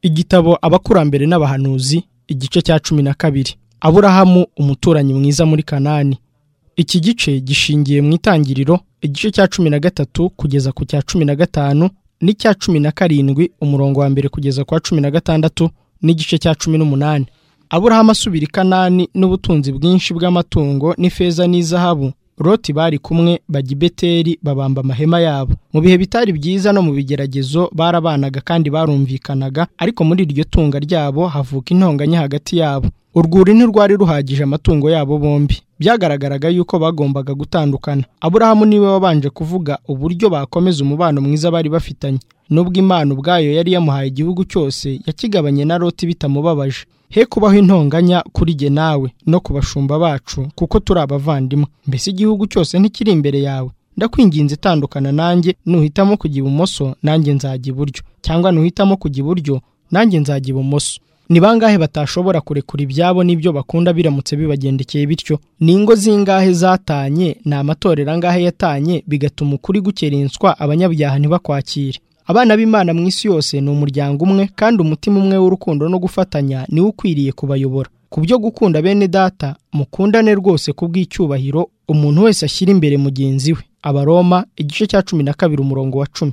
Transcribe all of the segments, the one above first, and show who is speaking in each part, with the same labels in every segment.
Speaker 1: Igitabo abakurambere n'abahanuzi igice cya cumi na kabiri aburahamu umuturanyi mwiza muri kanani iki gice gishingiye mu itangiriro igice cya cumi na gatatu kugeza ku cya cumi na gatanu n'icya cumi na karindwi umurongo wa mbere kugeza ku wa cumi na gatandatu n'igice cya cumi n'umunani aburahamu asubira i kanani n'ubutunzi bwinshi bw'amatungo n'ifeza n'izahabu roti bari kumwe bajya i beteri babamba amahema yabo mu bihe bitari byiza no mu bigeragezo barabanaga kandi barumvikanaga ariko muri iryo tunga ryabo havuka intonganya hagati yabo urwuri ntirwari ruhagije amatungo yabo bombi byagaragaraga yuko bagombaga gutandukana aburahamu niwe wabanje kuvuga uburyo bakomeza umubano mwiza bari bafitanye n'ubwo imana ubwayo yari yamuhaye igihugu cyose yakigabanye na roti bitamubabaje he kubaho intonganya kuri jye nawe no ku bashumba bacu kuko turi abavandimwe mbese igihugu cyose ntikiri imbere yawe ndakwinginze itandukana nanjye nuhitamo kujya ibumoso nanjye nzajya iburyo cyangwa nuhitamo kujya iburyo nanjye nzajya ibumoso ni bangahe batashobora kurekura ibyabo n'ibyo bakunda biramutse bibagendekeye bityo ni ingo zingahe zatanye ni amatorero angahe yatanye bigatuma ukuri gukerenswa abanyabyaha ntibakwakire abana b'imana mu isi yose ni umuryango umwe kandi umutima umwe w'urukundo no gufatanya niwo ukwiriye kubayobora ku byo gukunda bene data mukundane rwose ku bw'icyubahiro umuntu wese ashyira imbere mugenzi we abaroma igice cya cumi na kabiri umurongo wa cumi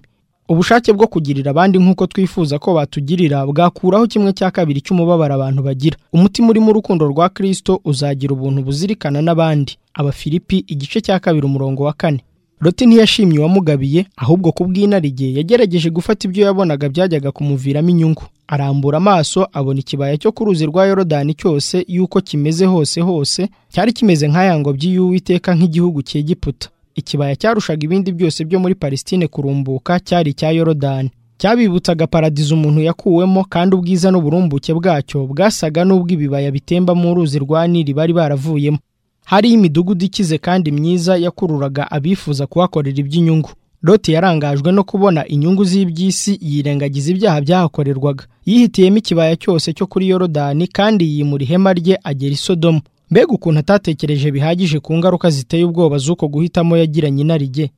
Speaker 1: ubushake bwo kugirira abandi nk'uko twifuza ko batugirira bwakuraho kimwe cya kabiri cy'umubabaro abantu bagira umutima urimo urukundo rwa kirisito uzagira ubuntu buzirikana n'abandi abafilipi igice cya kabiri umurongo wa kane Loti ntiyashimye uwamugabiye ahubwo ku bw'inarige yagerageje gufata ibyo yabonaga byajyaga kumuviramo inyungu arambura amaso abona ikibaya cyo ku ruzi rwa yorodani cyose y'uko kimeze hose hose cyari kimeze nk'aya ngobyi y'uwiteka nk'igihugu cy'egiputa ikibaya cyarushaga ibindi byose byo muri palestine kurumbuka cyari icya yorodani cyabibutsaga paradizo umuntu yakuwemo kandi ubwiza n'uburumbuke bwacyo bwasaga n'ubw'ibibaya bitemba mu ruzi rwa nili bari baravuyemo hari imidugudu ikize kandi myiza yakururaga abifuza kuhakorera iby'inyungu Loti yarangajwe no kubona inyungu z'iby'isi yirengagiza ibyaha byahakorerwaga yihitiyemo ikibaya cyose cyo kuri yorodani kandi yimura ihema rye agera i sodomu mbega ukuntu atatekereje bihagije ku ngaruka ziteye ubwoba z'uko guhitamo yagiranye inarijye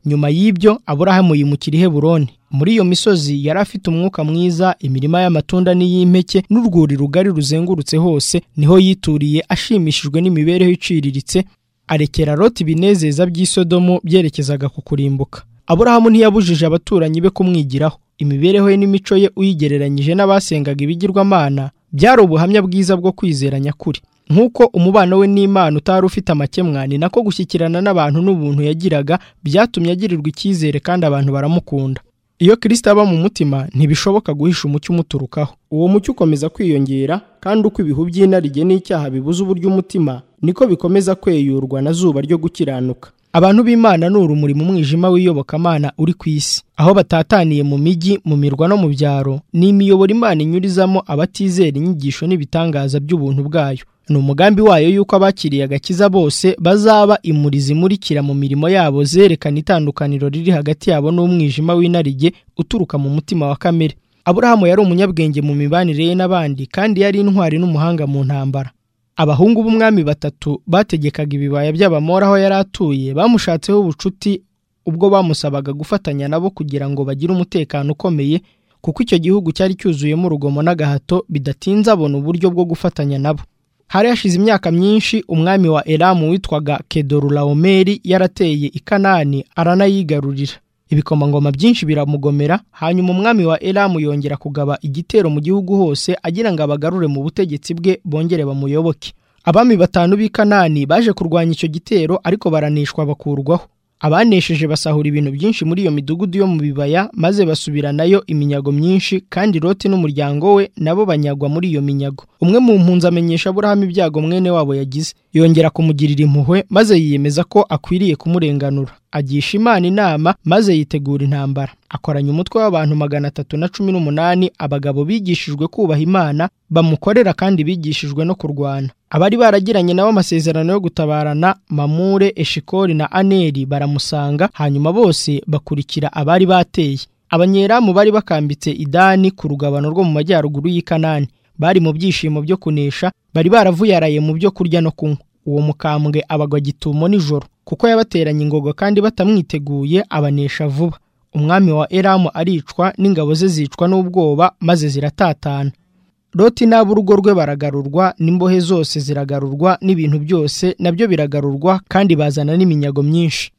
Speaker 1: nyuma y'ibyo aburahamu yimukira i heburoni muri iyo misozi yari afite umwuka mwiza imirima y'amatunda n'iy'impeke n'urwuri rugari ruzengurutse hose niho yituriye ashimishijwe n'imibereho iciriritse arekera roti ibinezeza by'isodomo byerekezaga ku kurimbuka aburahamu ntiyabujije abaturanyi be kumwigiraho imibereho ye n'imico ye uyigereranyije n'abasengaga ibigirwamana byari ubuhamya bwiza bwo kwizera nyakuri nk'uko umubano we n'imana utari ufite amakemwa ni nako gushyikirana n'abantu n'ubuntu yagiraga byatumye agirirwa icyizere kandi abantu baramukunda iyo kirisita aba mu mutima ntibishoboka guhisha umucyo umuturukaho uwo mucyo ukomeza kwiyongera kandi uko ibihu by'inarige n'icyaha bibuze uburyo umutima niko bikomeza kweyurwa na zuba ryo gukiranuka abantu b'imana ni urumuri mu mwijima w'iyobokamana uri ku isi aho batataniye mu mijyi mu mirwa no mu byaro ni imiyoboro imana inyurizamo abatizera inyigisho n'ibitangaza by'ubuntu bwayo ni umugambi wayo y'uko abakiriye agakiza bose bazaba imurizi imurikira mu mirimo yabo zerekana itandukaniro riri hagati yabo n'umwijima w'inarijye uturuka mu mutima wa kamere aburahamu yari umunyabwenge mu mibanire ye n'abandi kandi yari intwari n'umuhanga mu ntambara abahungu b'umwami batatu bategekaga ibibaya by'abamora aho yari atuye bamushatseho ubucuti ubwo bamusabaga gufatanya nabo kugira ngo bagire umutekano ukomeye kuko icyo gihugu cyari cyuzuyemo urugomo n'agahato bidatinze abona uburyo bwo gufatanya nabo hari hashize imyaka myinshi umwami wa Elamu witwaga Kedorulaomeri yarateye i Kanani aranayigarurira ibikomangoma byinshi biramugomera hanyuma umwami wa Elamu yongera kugaba igitero mu gihugu hose agira ngo abagarure mu butegetsi bwe bongere bamuyoboke abami batanu b'i Kanani baje kurwanya icyo gitero ariko baranishwa bakurwaho abanesheje basahura ibintu byinshi muri iyo midugudu yo mu bibaya maze basubiranayo iminyago myinshi kandi Loti n'umuryango we nabo banyagwa muri iyo minyago umwe mu mpunzi amenyesha Aburahamu ibyago mwene wabo yagize yongera kumugirira impuhwe maze yiyemeza ko akwiriye kumurenganura agisha Imana inama maze yitegura intambara akoranya umutwe w'abantu magana atatu na cumi n'umunani abagabo bigishijwe kubaha Imana bamukorera kandi bigishijwe no kurwana abari baragiranye nabo amasezerano yo gutabarana Mamure Eshikori na Aneri baramusanga hanyuma bose bakurikira abari bateye abanyeramu bari bakambitse idani ku rugabano rwo mu majyaruguru y'ikanani bari mu byishimo byo kunesha bari baravuyaraye mu byo kurya no kunywa uwo mukambwe abagwa gitumo nijoro kuko yabateranye ingogo kandi batamwiteguye abanesha vuba umwami wa elamu aricwa n'ingabo ze zicwa n'ubwoba maze ziratatana loti n'ab'urugo rwe baragarurwa n'imbohe zose ziragarurwa n'ibintu byose nabyo biragarurwa kandi bazana n'iminyago myinshi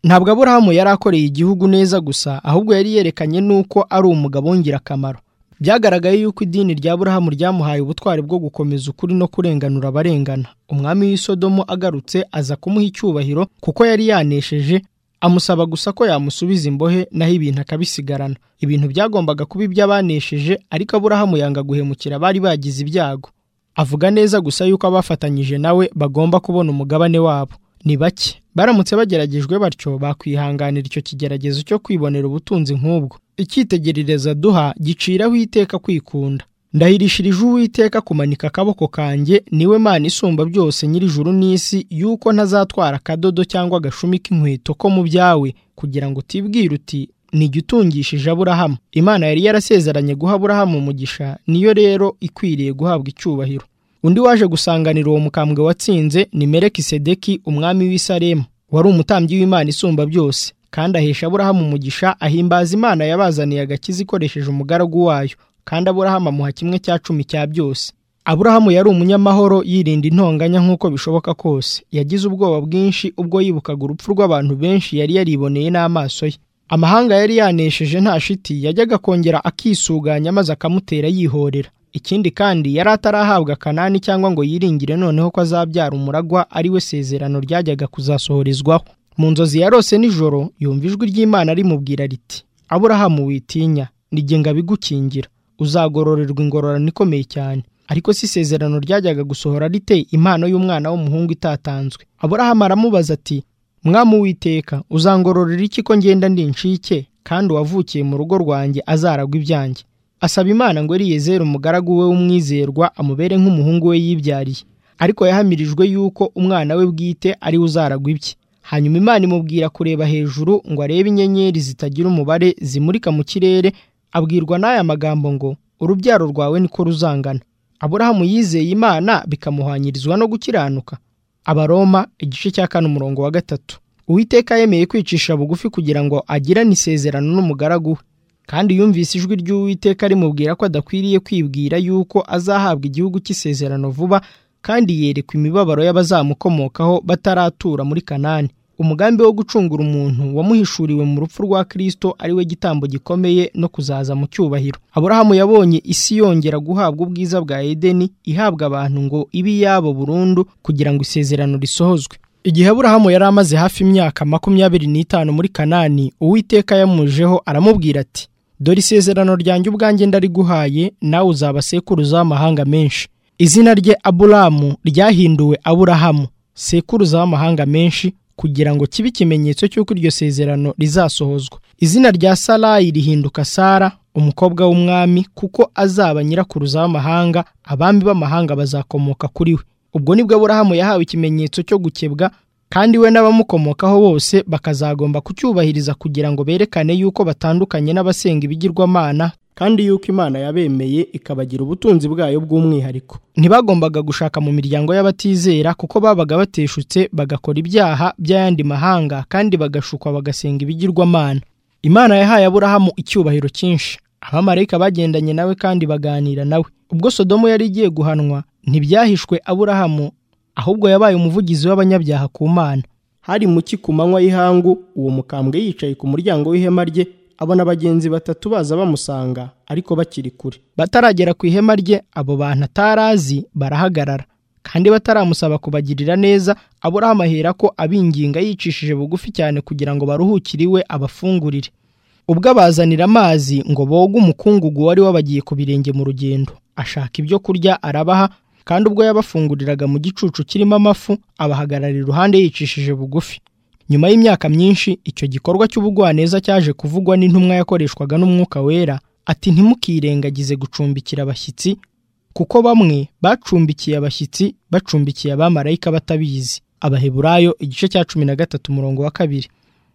Speaker 1: ntabwo aburahamu yari akoreye igihugu neza gusa ahubwo yari yerekanye n'uko ari umugabo w'ingirakamaro byagaragaye yuko idini rya burahamu ryamuhaye ubutwari bwo gukomeza ukuri no kurenganura abarengana umwami w'isodomo agarutse aza kumuha icyubahiro kuko yari yanesheje amusaba gusa ko yamusubiza imbohe naho ibintu akabisigarana ibintu byagombaga kuba iby'abanesheje ariko aburahamu yanga guhemukira abari bagize ibyago avuga neza gusa yuko abafatanyije nawe bagomba kubona umugabane wabo ni bake baramutse bageragejwe batyo bakwihanganira icyo kigeragezo cyo kwibonera ubutunzi nk'ubwo icyitegerereza duha giciraho iteka kwikunda ndahirishirije uwiteka kumanika akaboko kanjye niwe mana isumba byose nyir'ijuru n'isi yuko ntazatwara akadodo cyangwa agashumi k'inkweto ko mu byawe kugira ngo utibwire uti nijya utungishije aburahamu imana yari yarasezeranye guha aburahamu umugisha niyo rero ikwiriye guhabwa icyubahiro undi waje gusanganira uwo mukambwe watsinze ni mereki sedeki umwami w'isaremu wari umutambyi w'imana isumba byose kandi ahesha aburahamu umugisha ahimbaza imana yabazaniye agakiza ikoresheje umugaragu wayo kandi aburahamu amuha kimwe cya cumi cya byose aburahamu yari umunyamahoro yirinda intonganya nk'uko bishoboka kose yagize ubwoba bwinshi ubwo yibukaga urupfu rw'abantu benshi yari yariboneye n'amaso ye amahanga yari yanesheje nta shiti yajyaga kongera akisuganya maze akamutera yihorera ikindi kandi yari atarahabwa kanani cyangwa ngo yiringire noneho ko azabyara umuragwa ari we sezerano ryajyaga kuzasohorezwaho mu nzozi yarose nijoro yumva ijwi ry'imana rimubwira riti aburahamu witinya nijye ngabigukingira uzagororerwa ingororano ikomeye cyane ariko si isezerano ryajyaga gusohora rite impano y'umwana w'umuhungu itatanzwe aburahamu aramubaza ati mwamu witeka uzangororera iki ko ngenda ndi incike kandi uwavukiye mu rugo rwanjye azaragwa ibyanjye asaba imana ngo eriyezeri umugaragu we w'umwizerwa amubere nk'umuhungu we yibyariye ariko yahamirijwe yuko umwana we bwite ari we uzaragwa ibye hanyuma imana imubwira kureba hejuru ngo arebe inyenyeri zitagira umubare zimurika mu kirere abwirwa n'aya magambo ngo urubyaro rwawe niko ruzangana aburahamu yizeye imana bikamuhanyirizwa no gukiranuka abaroma igice cya kane umurongo wa gatatu uwiteka yemeye kwicisha bugufi kugira ngo agirane isezerano n'umugaragu we kandi yumvise ijwi ry'uwiteka rimubwira ko adakwiriye kwibwira yuko azahabwa igihugu cy'isezerano vuba kandi yerekwa imibabaro y'abazamukomokaho bataratura muri kanani umugambi wo gucungura umuntu wamuhishuriwe mu rupfu rwa kirisito ariwe gitambo gikomeye no kuzaza mu cyubahiro aburahamu yabonye isi yongera guhabwa ubwiza bwa edeni ihabwa abantu ngo ibe iyabo burundu kugira ngo isezerano risohozwe igihe aburahamu yari amaze hafi imyaka makumyabiri n'itanu muri kanani uwiteka yamujeho aramubwira ati dore isezerano ryanjye ubwanjye ndariguhaye nawe uzaba sekuruza w'amahanga menshi izina rye aburamu ryahinduwe aburahamu sekuruza w'amahanga menshi kugira ngo kibe ikimenyetso cy'uko iryo sezerano rizasohozwa izina rya sarayi rihinduka sara umukobwa w'umwami kuko azaba nyirakuruza w'amahanga abami b'amahanga bazakomoka kuri we ubwo nibwo aburahamu yahawe ikimenyetso cyo gukebwa kandi we n'abamukomokaho bose bakazagomba kucyubahiriza kugira ngo berekane yuko batandukanye n'abasenga ibigirwamana kandi yuko imana yabemeye ikabagira ubutunzi bwayo bw'umwihariko ntibagombaga gushaka mu miryango y'abatizera kuko babaga bateshutse bagakora ibyaha by'ayandi mahanga kandi bagashukwa bagasenga ibigirwamana imana yahaye aburahamu icyubahiro cyinshi abamarayika bagendanye nawe kandi baganira nawe ubwo sodomo yari igiye guhanwa ntibyahishwe aburahamu ahubwo yabaye umuvugizi w'abanyabyaha ku mana hari muki ku manywa y'ihangu uwo mukambwe yicaye ku muryango w'ihema rye abona bagenzi batatu baza bamusanga ariko bakiri kure bataragera ku ihema rye abo bantu atarazi barahagarara kandi bataramusaba kubagirira neza aburahamu ahera ko abinginga yicishije bugufi cyane kugira ngo baruhukire iwe abafungurire ubwo abazanira amazi ngo boge umukungugu wari wabagiye ku birenge mu rugendo ashaka ibyo kurya arabaha kandi ubwo yabafunguriraga mu gicucu kirimo amafu abahagarara iruhande yicishije bugufi nyuma y'imyaka myinshi icyo gikorwa cy'ubugwaneza cyaje kuvugwa n'intumwa yakoreshwaga n'umwuka wera ati ntimukirengagize gucumbikira abashyitsi kuko bamwe bacumbikiye abashyitsi bacumbikiye abamarayika batabizi abaheburayo igice cya cumi na gatatu umurongo wa kabiri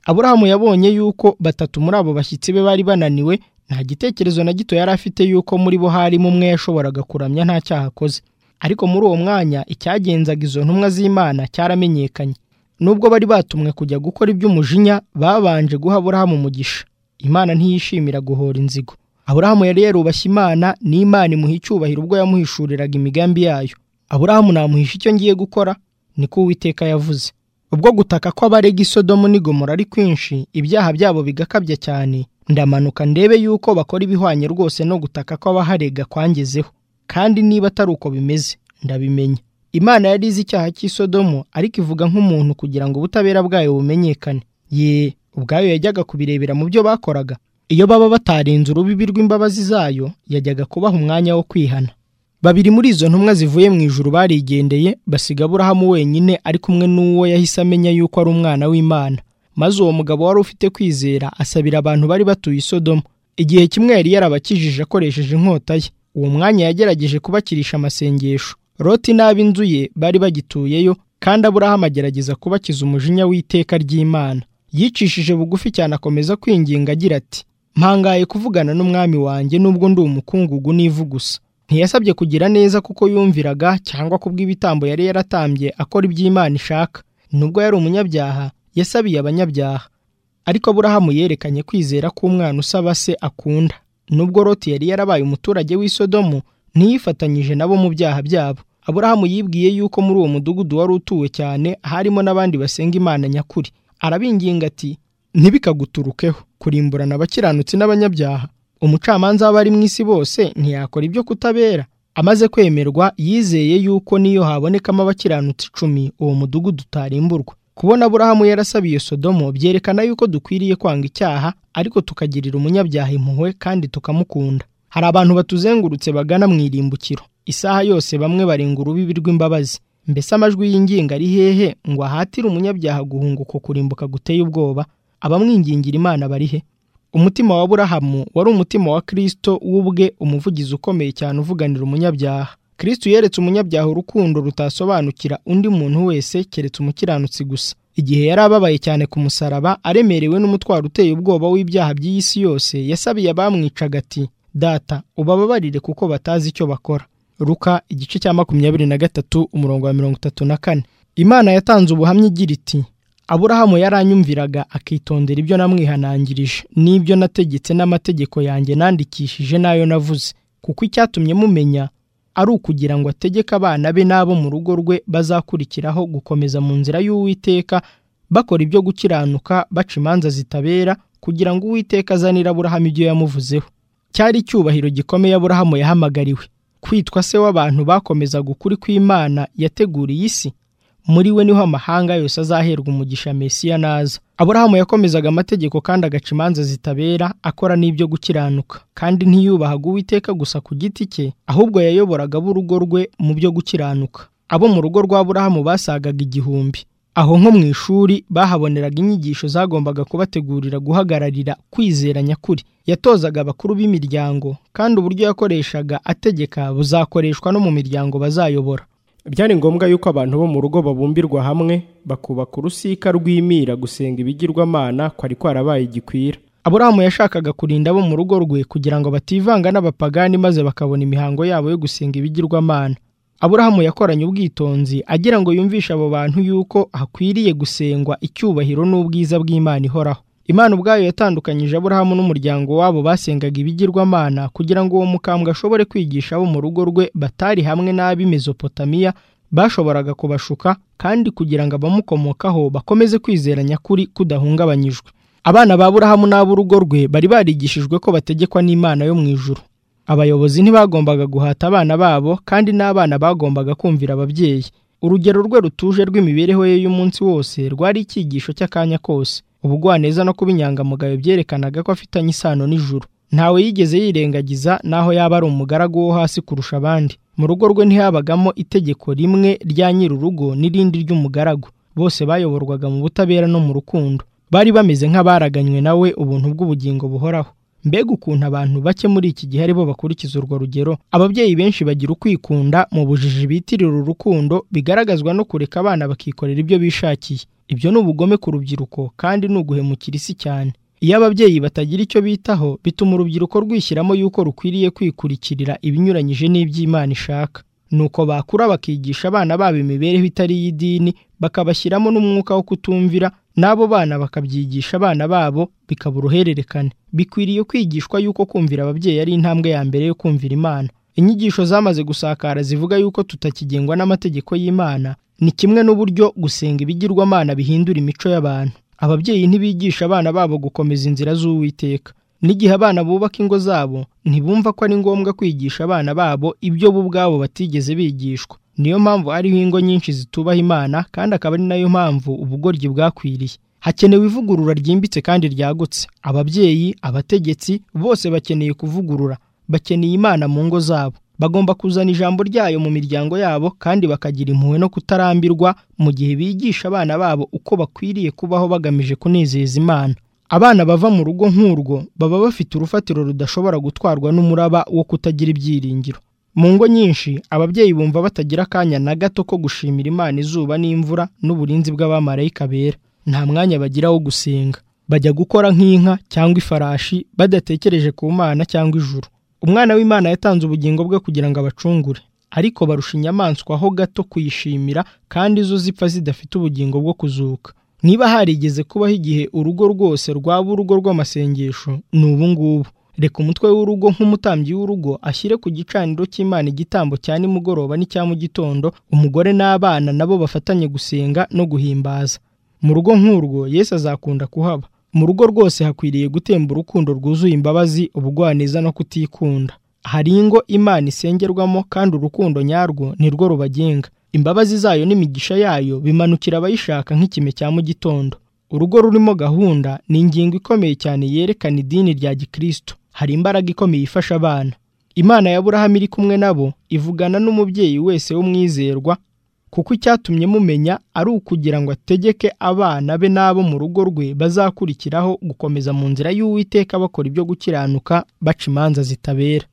Speaker 1: aburahamu yabonye yuko batatu muri abo bashyitsi be bari bananiwe nta gitekerezo na gito yari afite yuko muri bo harimo umwe yashoboraga kuramya nta cyaha akoze ariko muri uwo mwanya icyagenzaga izo ntumwa z'imana cyaramenyekanye nubwo bari batumwe kujya gukora iby'umujinya babanje guha aburahamu umugisha imana ntiyishimira guhora inzigo aburahamu yari yarubashye imana n'imana imuha icyubahiro ubwo yamuhishuriraga imigambi yayo aburahamu namuhisha icyo ngiye gukora niko uwiteka yavuze ubwo gutaka kw'abarega isodomu n'igomora ari kwinshi ibyaha byabo bigakabya cyane ndamanuka ndebe yuko bakora ibihwanye rwose no gutaka kw'abaharega kwangezeho kandi niba atari uko bimeze ndabimenya imana yari izi icyaha cy'isodomu ariko ivuga nk'umuntu kugira ngo ubutabera bwayo bumenyekane ye ubwayo yajyaga kubirebera mu byo bakoraga iyo baba batarenze urubibi rw'imbabazi zayo yajyaga kubaha umwanya wo kwihana babiri muri izo ntumwa zivuye mu ijuru barigendeye basiga aburahamu wenyine ari kumwe n'uwo yahise amenya yuko ari umwana w'imana maze uwo mugabo wari ufite kwizera asabira abantu bari batuye isodomu igihe kimwe yari yarabakijije akoresheje inkota ye uwo mwanya yagerageje kubakirisha amasengesho roti n'ab'inzu ye bari bagituyeyo kandi aburahamu agerageza kubakiza umujinya w'iteka ry'imana yicishije bugufi cyane akomeza kwinginga agira ati mpangaye kuvugana n'umwami wanjye nubwo ndi umukungugu n'ivu gusa ntiyasabye kugira neza kuko yumviraga cyangwa kubw'ibitambo yari yaratambye akora iby'imana ishaka nubwo yari umunyabyaha yasabiye abanyabyaha ariko aburahamu yerekanye kwizera k'umwana usaba se akunda nubwo roti yari yarabaye umuturage w'isodomu ntiyifatanyije nabo mu byaha byabo aburahamu yibwiye yuko muri uwo mudugudu wari utuwe cyane harimo n'abandi basenga imana nyakuri arabinginga ati ntibikaguturukeho kurimburana abakiranutsi n'abanyabyaha umucamanza w'abari mu isi bose ntiyakora ibyo kutabera amaze kwemerwa yizeye yuko niyo habonekamo abakiranutsi icumi uwo mudugudu utarimburwa kubona aburahamu yarasabiye sodomo byerekana yuko dukwiriye kwanga icyaha ariko tukagirira umunyabyaha impuhwe kandi tukamukunda hari abantu batuzengurutse bagana mu irimbukiro isaha yose bamwe barenga urubibi rw'imbabazi mbese amajwi y'inginga ari hehe ngo ahatire umunyabyaha guhunguka kurimbuka guteye ubwoba abamwingingira imana bari he umutima wa burahamu wari umutima wa kirisito w'ubwe umuvugizi ukomeye cyane uvuganira umunyabyaha kirisito yeretse umunyabyaha urukundo rutasobanukira undi muntu wese keretse umukiranutsi gusa igihe yari ababaye cyane ku musaraba aremerewe n'umutwaro uteye ubwoba w'ibyaha by'iyi si yose yasabiye abamwicaga ati data ubababarire kuko batazi icyo bakora ruka igice cya makumyabiri na gatatu umurongo wa mirongo itatu na kane imana yatanze ubuhamya igira iti aburahamu yaranyumviraga akitondera ibyo namwihanangirije n'ibyo nategetse n'amategeko yanjye nandikishije n'ayo navuze kuko icyatumye mumenya ari ukugira ngo ategeke abana be n'abo mu rugo rwe bazakurikiraho gukomeza mu nzira y'uwiteka bakora ibyo gukiranuka baca imanza zitabera kugira ngo uwiteka azanire aburahamu ibyo yamuvuzeho cyari icyubahiro gikomeye aburahamu yahamagariwe kwitwa se w'abantu bakomezaga ukuri kw'imana yateguriye isi muri we niho amahanga yose azaherwa umugisha mesiya naza aburahamu yakomezaga amategeko kandi agaca imanza zitabera akora n'ibyo gukiranuka kandi ntiyubahaga uwiteka gusa ku giti cye ahubwo yayoboraga ab'urugo rwe mu byo gukiranuka abo mu rugo rwa burahamu basagaga igihumbi aho nko mu ishuri bahaboneraga inyigisho zagombaga kubategurira guhagararira kwizera nyakuri yatozaga abakuru b'imiryango kandi uburyo yakoreshaga ategeka buzakoreshwa no mu miryango bazayobora
Speaker 2: byari ngombwa yuko abantu bo mu rugo babumbirwa hamwe bakubaka urusika rwimira gusenga ibigirwamana kwari kwarabaye igikwira
Speaker 1: aburahamu yashakaga kurinda abo mu rugo rwe kugira ngo bativanga n'abapagani maze bakabona imihango yabo yo gusenga ibigirwamana aburahamu yakoranye ubwitonzi agira ngo yumvishe abo bantu yuko hakwiriye gusengwa icyubahiro n'ubwiza bw'imana ihoraho imana ubwayo yatandukanyije aburahamu n'umuryango wabo basengaga ibigirwamana kugira ngo uwo mukambwe ashobore kwigisha abo mu rugo rwe batari hamwe n'ab'i mezopotamiya bashoboraga kubashuka kandi kugira ngo abamukomokaho bakomeze kwizera nyakuri kudahungabanyijwe abana ba burahamu n'ab'urugo rwe bari barigishijwe ko bategekwa n'imana yo mu ijuru abayobozi ntibagombaga guhata abana babo kandi n'abana bagombaga kumvira ababyeyi urugero rwe rutuje rw'imibereho ye y'umunsi wose rwari icyigisho cy'akanya kose ubugwaneza no kuba inyangamugayo byerekanaga ko afitanye isano n'ijuru ntawe yigeze yirengagiza n'aho yaba ari umugaragu wo hasi kurusha abandi mu rugo rwe ntihabagamo itegeko rimwe rya nyir'urugo n'irindi ry'umugaragu bose bayoborwaga mu butabera no mu rukundo bari bameze nk'abaraganywe nawe ubuntu bw'ubugingo buhoraho mbega ukuntu abantu bake muri iki gihe aribo bakurikiza urwo rugero ababyeyi benshi bagira ukwikunda mu bujiji bitirira urukundo bigaragazwa no kureka abana bakikorera ibyo bishakiye ibyo ni ubugome ku rubyiruko kandi ni uguhemukira isi cyane iyo ababyeyi batagira icyo bitaho bituma urubyiruko rwishyiramo yuko rukwiriye kwikurikirira ibinyuranyije n'iby'imana ishaka nuko bakura bakigisha abana babo imibereho itari iy'idini bakabashyiramo n'umwuka wo kutumvira n'abo bana bakabyigisha abana babo bikaba uruhererekane bikwiriye kwigishwa yuko kumvira ababyeyi ari intambwe ya mbere yo kumvira imana inyigisho zamaze gusakara zivuga yuko tutakigengwa n'amategeko y'imana ni kimwe n'uburyo gusenga ibigirwamana bihindura imico y'abantu ababyeyi ntibigisha abana babo gukomeza inzira z'uwiteka n'igihe abana bubaka ingo zabo ntibumva ko ari ngombwa kwigisha abana babo ibyo bo ubwabo batigeze bigishwa niyo mpamvu hariho ingo nyinshi zitubaha imana kandi akaba ari nayo mpamvu ubugoryi bwakwiriye hakenewe ivugurura ryimbitse kandi ryagutse ababyeyi abategetsi bose bakeneye kuvugurura bakeneye imana mu ngo zabo bagomba kuzana ijambo ryayo mu miryango yabo kandi bakagira impuhwe no kutarambirwa mu gihe bigisha abana babo uko bakwiriye kubaho bagamije kunezeza imana abana bava mu rugo nk'urwo baba bafite urufatiro rudashobora gutwarwa n'umuraba wo kutagira ibyiringiro mu ngo nyinshi ababyeyi bumva batagira akanya na gato ko gushimira imana izuba n'imvura n'uburinzi bw'abamarayika bera nta mwanya bagira wo gusenga bajya gukora nk'inka cyangwa ifarashi badatekereje ku mana cyangwa ijuru umwana w'imana yatanze ubugingo bwe kugira ngo abacungure ariko barusha inyamaswa ho gato kuyishimira kandi zo zipfa zidafite ubugingo bwo kuzuka niba harigeze kubaho igihe urugo rwose rwaba urugo rw'amasengesho ni ubu ngubu reka umutwe w'urugo nk'umutambyi w'urugo ashyire ku gicaniro cy'imana igitambo cya nimugoroba n'icya mu gitondo umugore n'abana nabo bafatanye gusenga no guhimbaza mu rugo nk'urwo yesu azakunda kuhaba mu rugo rwose hakwiriye gutemba urukundo rwuzuye imbabazi ubugwaneza no kutikunda hari ingo imana isengerwamo kandi urukundo nyarwo nirwo rubagenga imbabazi zayo n'imigisha yayo bimanukira abayishaka nk'ikime cya mu gitondo urugo rurimo gahunda ni ingingo ikomeye cyane yerekana idini rya gikristo hari imbaraga ikomeye ifasha abana imana ya burahamu iri kumwe nabo ivugana n'umubyeyi wese w'umwizerwa kuko icyatumye mumenya ari ukugira ngo ategeke abana be n'abo mu rugo rwe bazakurikiraho gukomeza mu nzira y'uwiteka bakora ibyo gukiranuka baca imanza zitabera